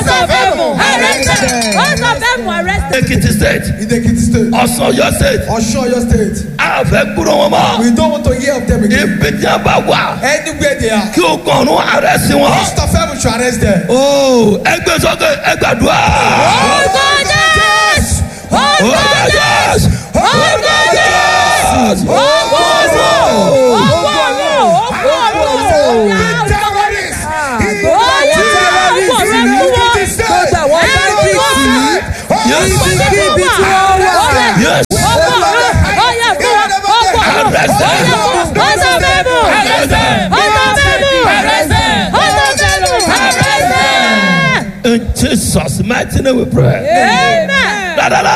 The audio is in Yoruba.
Host of heaven, arrested. Host of heaven, arrested. Ekiti state, Idekiti state. Ọ̀sán Ọ̀yọ́ state, Ọ̀ṣun Ọ̀yọ́ state. a fẹ́ gbúrò wọn mọ́. We don't want to hear of them again. Ibi tí a bá wà Anywhere they are. kí o kàn ọ́nù ààrẹ sí wọn. Host of heaven should arrest them. Ó ẹgbẹ́ sọ́kè ẹgbàdúrà. Orúkọ Jésù. Orúkọ Orúkọ Jésù. Jésù. Orúkọ Jésù. Orúkọ Jésù. Orúkọ Jésù. Orúkọ Jésù. Terrorists. Bóyá orúkọ rẹ mú wọn. Gbogbo àwọn bandits yìí. Yes. Ibikíbi tí wọ́n wà. Yes. Ọkọ̀ rẹ̀. Ọyà fún wa. Ọkọ̀ rẹ̀. Arrest them. Ọyà fún wa. Ọ̀sán bẹ́ẹ̀mù. Arrest them. Ọ̀sán bẹ́ẹ̀mù. Ọ̀sán bẹ́ẹ̀mù. Arrest them. In Jesus' mighty name we pray. Amen. Da, da, da.